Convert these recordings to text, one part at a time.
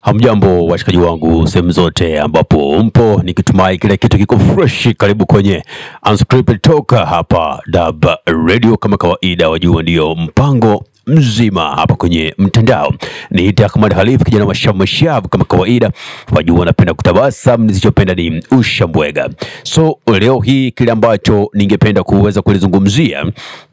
Hamjambo washikaji wangu sehemu zote ambapo mpo, nikitumai kila kitu kiko fresh. Karibu kwenye Unscripted Talk hapa Dab Radio, kama kawaida, wajua ndio mpango mzima hapa kwenye mtandao. Ni Ahmad Khalif, kijana mashavu mashavu kama kawaida, wajua napenda kutabasam, nisichopenda ni ushambwega. So leo hii kile ambacho ningependa kuweza kulizungumzia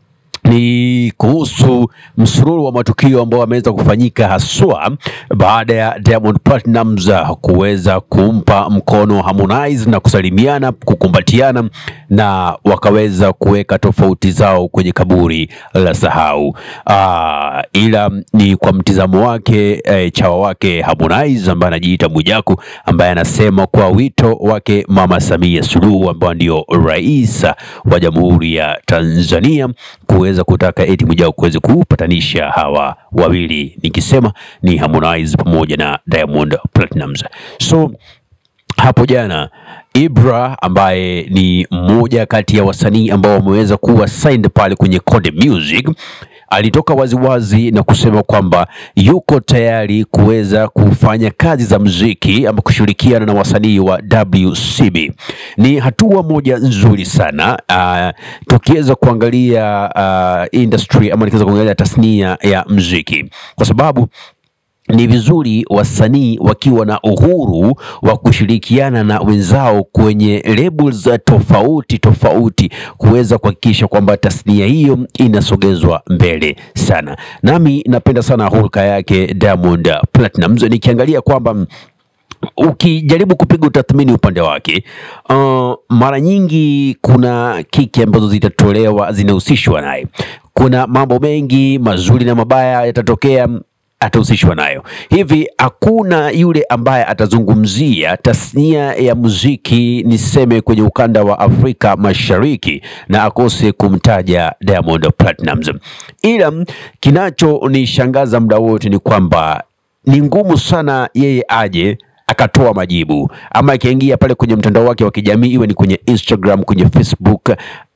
ni kuhusu msururu wa matukio ambayo ameweza kufanyika haswa baada ya Diamond Platnumz kuweza kumpa mkono Harmonize na kusalimiana, kukumbatiana na wakaweza kuweka tofauti zao kwenye kaburi la sahau. Aa, ila ni kwa mtizamo wake e, chawa wake Harmonize ambaye anajiita Mwijaku ambaye anasema kwa wito wake Mama Samia Suluhu ambaye ndio rais wa Jamhuri ya Tanzania kuweza kutaka eti Mwijaku kuweze kupatanisha hawa wawili, nikisema ni Harmonize pamoja na Diamond Platnumz. So hapo jana Ibra ambaye ni mmoja kati ya wasanii ambao wameweza kuwa signed pale kwenye Konde Music alitoka waziwazi na kusema kwamba yuko tayari kuweza kufanya kazi za muziki ama kushirikiana na wasanii wa WCB. Ni hatua moja nzuri sana uh, tukiweza kuangalia uh, industry ama nikiweza kuangalia tasnia ya muziki kwa sababu ni vizuri wasanii wakiwa na uhuru wa kushirikiana na wenzao kwenye labels tofauti tofauti kuweza kuhakikisha kwamba tasnia hiyo inasogezwa mbele sana. Nami napenda sana hulka yake Diamond Platnumz, nikiangalia kwamba ukijaribu kupiga utathmini upande wake uh, mara nyingi kuna kiki ambazo zitatolewa zinahusishwa naye. Kuna mambo mengi mazuri na mabaya yatatokea atahusishwa nayo. Hivi hakuna yule ambaye atazungumzia tasnia ya muziki niseme kwenye ukanda wa Afrika Mashariki na akose kumtaja Diamond Platnumz. Ila kinachonishangaza muda wote ni kwamba ni ngumu sana yeye aje akatoa majibu ama akiingia pale kwenye mtandao wake wa kijamii iwe ni kwenye Instagram, kwenye Facebook,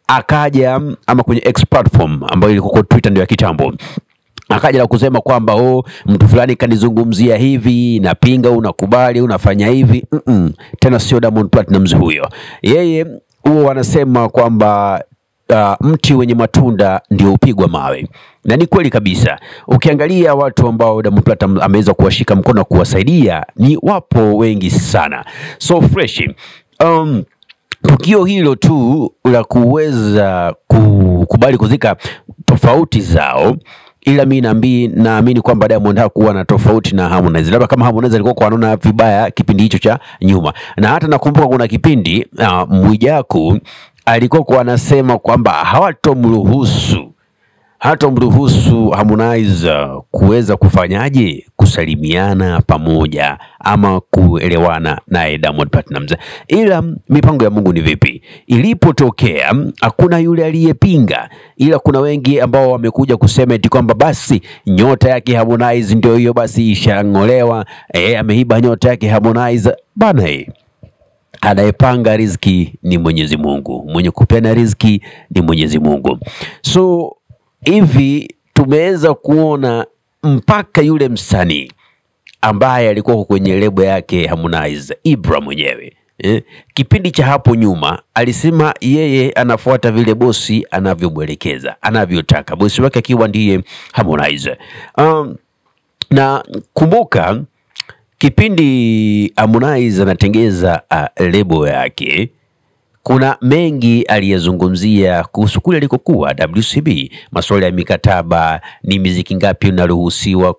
akaja ama kwenye X platform ambayo ilikuwa Twitter ndio ya kitambo akaja na kusema kwamba oh, mtu fulani kanizungumzia hivi, napinga, unakubali, unafanya hivi mm -mm. Tena sio Diamond Platnumz huyo. Yeye huo wanasema kwamba uh, mti wenye matunda ndio upigwa mawe, na ni kweli kabisa. Ukiangalia watu ambao Diamond Platnumz ameweza kuwashika mkono kuwasaidia ni wapo wengi sana, so fresh um, tukio hilo tu la kuweza kukubali kuzika tofauti zao ila mi naambi naamini kwamba Diamond hakuwa na tofauti na Harmonize, labda kama Harmonize alikuwa kwa anaona vibaya kipindi hicho cha nyuma. Na hata nakumbuka kuna kipindi uh, Mwijaku alikuwa kwa anasema kwamba hawatomruhusu hatomruhusu Harmonize kuweza kufanyaje kusalimiana pamoja ama kuelewana naye Diamond Platnumz. Ila mipango ya Mungu ni vipi? Ilipotokea hakuna yule aliyepinga, ila kuna wengi ambao wamekuja kusema eti kwamba basi nyota yake Harmonize ndio hiyo basi ishang'olewa, eh, ameiba nyota yake Harmonize bana eh. Anayepanga riziki ni Mwenyezi Mungu, mwenye kupeana riziki ni Mwenyezi Mungu. So hivi tumeweza kuona mpaka yule msanii ambaye alikuwa kwenye lebo yake Harmonize, Ibra mwenyewe eh, kipindi cha hapo nyuma alisema yeye anafuata vile bosi anavyomwelekeza, anavyotaka, bosi wake akiwa ndiye Harmonize. Um, na kumbuka kipindi Harmonize anatengeza uh, lebo yake kuna mengi aliyezungumzia kuhusu kule alikokuwa WCB, masuala ya mikataba, ni miziki ngapi unaruhusiwa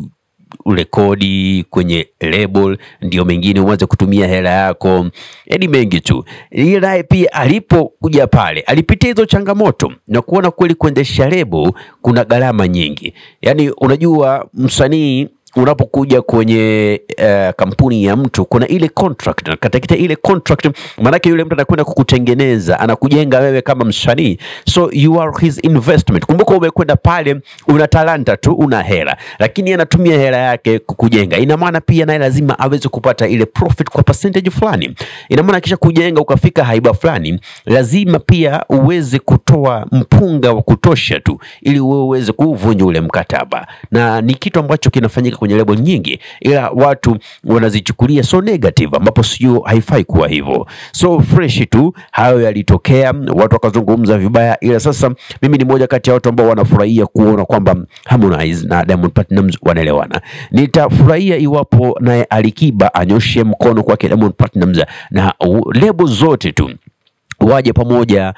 kurekodi kwenye label, ndio mengine uanze kutumia hela yako, yaani mengi tu. Yeye naye pia alipokuja pale alipitia hizo changamoto na kuona kweli kuendesha lebo kuna gharama nyingi, yaani unajua msanii unapokuja kwenye uh, kampuni ya mtu kuna ile contract, na katika ile contract maanake yule mtu anakwenda kukutengeneza, anakujenga wewe kama msanii, so you are his investment. Kumbuka umekwenda pale, una talanta tu, una hela, lakini anatumia hela yake kukujenga. Ina maana pia naye lazima aweze kupata ile profit kwa percentage fulani. Ina maana kisha kujenga ukafika haiba fulani, lazima pia uweze kutoa mpunga wa kutosha tu, ili wewe uweze kuvunja ule mkataba, na ni kitu ambacho kinafanyika kwenye lebo nyingi, ila watu wanazichukulia so negative, ambapo sio, haifai kuwa hivyo. So fresh tu hayo yalitokea, watu wakazungumza vibaya, ila sasa mimi ni moja kati ya watu ambao wanafurahia kuona kwamba Harmonize na Diamond Platnumz wanaelewana. Nitafurahia iwapo naye Alikiba anyoshe mkono kwake Diamond Platnumz na u- lebo zote tu waje pamoja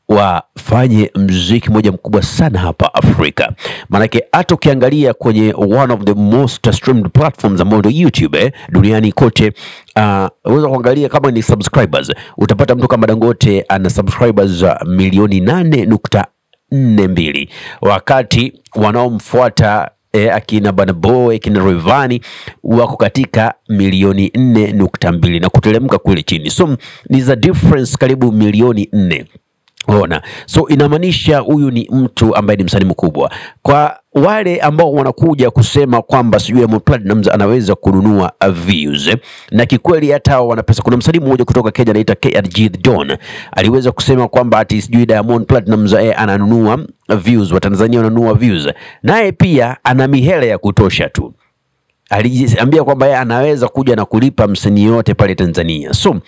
wafanye mziki moja mkubwa sana hapa Afrika. Maanake hata ukiangalia kwenye one of the most streamed platforms ambayo ndio YouTube eh, duniani kote uh, unaweza kuangalia kama ni subscribers, utapata mtu kama Dangote ana subscribers uh, milioni nane nukta nne mbili wakati wanaomfuata eh, akina Burna Boy akina Rayvanny wako katika milioni nne nukta mbili na kuteremka kule chini, so ni za difference karibu milioni nne. Ona, so inamaanisha huyu ni mtu ambaye ni msanii mkubwa. Kwa wale ambao wanakuja kusema kwamba sijui Diamond Platnumz anaweza kununua uh, views eh, na kikweli hata hao wana pesa. Kuna msanii mmoja kutoka Kenya anaitwa KRG The Don aliweza kusema kwamba ati sijui Diamond Platnumz eh, ananunua views, Watanzania wananunua views, naye pia ana mihela ya kutosha tu alijiambia kwamba yeye anaweza kuja na kulipa msanii yote pale Tanzania. So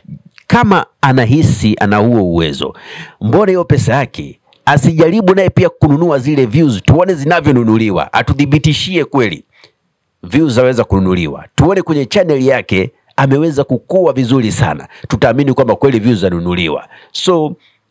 kama anahisi ana huo uwezo, mbona hiyo pesa yake asijaribu naye pia kununua zile views, tuone zinavyonunuliwa, atuthibitishie kweli views zaweza kununuliwa, tuone kwenye channel yake ameweza kukua vizuri sana, tutaamini kwamba kweli views zanunuliwa. So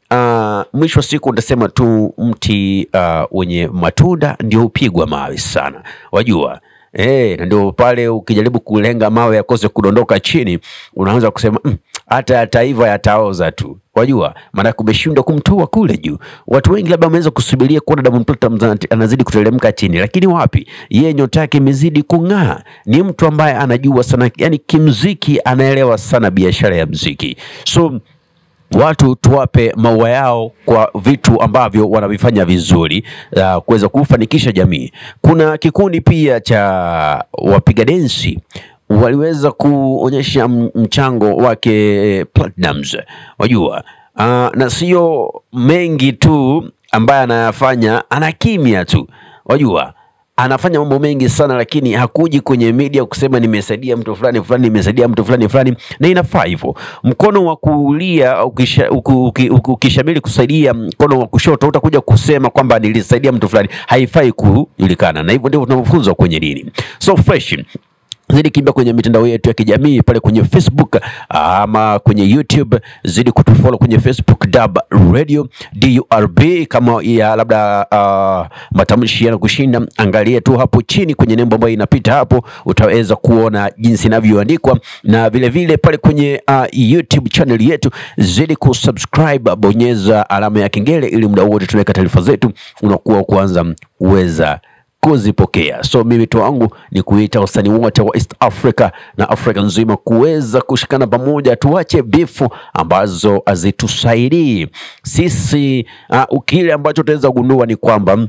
uh, mwisho wa siku utasema tu mti uh, wenye matunda ndio hupigwa mawe sana, wajua Eh, na ndio pale ukijaribu kulenga mawe yakose kudondoka chini, unaanza kusema "Mm, hata yataiva yataoza tu, wajua, maana kumeshindwa kumtua kule juu. Watu wengi labda wameweza kusubiria kuona Diamond Platnumz ana- anazidi kuteremka chini, lakini wapi, yeye nyota yake imezidi kung'aa. Ni mtu ambaye anajua sana, yani kimziki anaelewa sana biashara ya mziki so watu tuwape maua yao kwa vitu ambavyo wanavifanya vizuri uh, kuweza kufanikisha jamii. Kuna kikundi pia cha wapiga densi waliweza kuonyesha m- mchango wake Platnumz, wajua uh, na sio mengi tu ambaye anayafanya, ana kimya tu, wajua anafanya mambo mengi sana lakini hakuji kwenye media kusema nimesaidia mtu fulani fulani, nimesaidia mtu fulani fulani, na inafaa hivyo. Mkono wa kulia ukisha- uku- uki- uki- ukishamili kusaidia mkono wa kushoto, utakuja kusema kwamba nilisaidia mtu fulani, haifai kujulikana, na hivyo ndivyo tunavyofunzwa kwenye dini. So fresh zidi kimbia kwenye mitandao yetu ya kijamii pale kwenye Facebook ama kwenye YouTube, zidi kutufollow kwenye Facebook Dab Radio DURB. Kama ya labda uh, matamshi yanakushinda, angalia tu hapo chini kwenye nembo ambayo inapita hapo, utaweza kuona jinsi inavyoandikwa, na vile vile pale kwenye uh, YouTube channel yetu zidi kusubscribe, bonyeza alama ya kengele ili muda wote tunaweka taarifa zetu unakuwa wa kwanza uweza kuzipokea. So mimi tu wangu ni kuita wasanii wote wa East Africa na Afrika nzima kuweza kushikana pamoja, tuache bifu ambazo hazitusaidii sisi. Uh, kile ambacho tutaweza gundua ni kwamba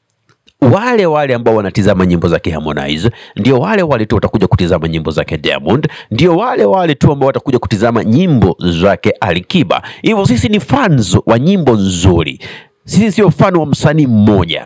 wale wale ambao wanatizama nyimbo zake Harmonize ndio wale wale tu watakuja kutizama nyimbo zake Diamond, ndio wale wale tu ambao watakuja kutizama nyimbo zake Alikiba. Hivyo sisi ni fans wa nyimbo nzuri, sisi sio fan wa msanii mmoja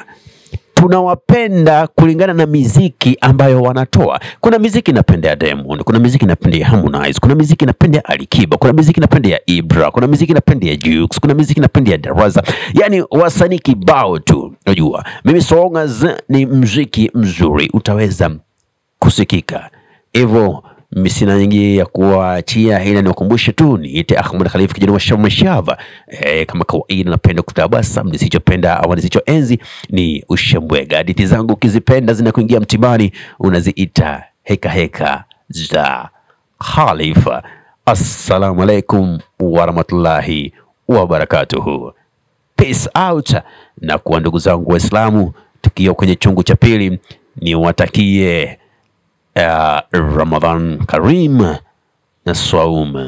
tunawapenda kulingana na miziki ambayo wanatoa. Kuna miziki napenda ya Diamond, kuna miziki napenda ya Harmonize, kuna miziki napenda ya Alikiba, kuna miziki napenda ya Ibra, kuna miziki napenda ya Jux, kuna miziki napenda ya Darasa, yani wasanii kibao tu. Unajua mimi so long as ni mziki mzuri utaweza kusikika hivyo mimi sina nyingi ya kuachia, ila niwakumbushe tu niite Ahmed Khalifa kijana wa Shama Shava. E, kama kawaida napenda kutabasam, nisichopenda au nisichoenzi ni ushambwega. Hadithi zangu ukizipenda zinakuingia mtibani, unaziita heka heka za Khalifa. Assalamu alaikum warahmatullahi wabarakatuhu. Peace out. Na kwa ndugu zangu Waislamu, tukiwa kwenye chungu cha pili, niwatakie uh, Ramadan Karim na Saum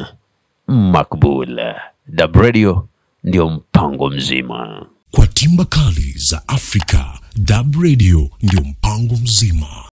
Makbul. Dab Radio ndio mpango mzima. Kwa timba kali za Afrika, Dab Radio ndio mpango mzima.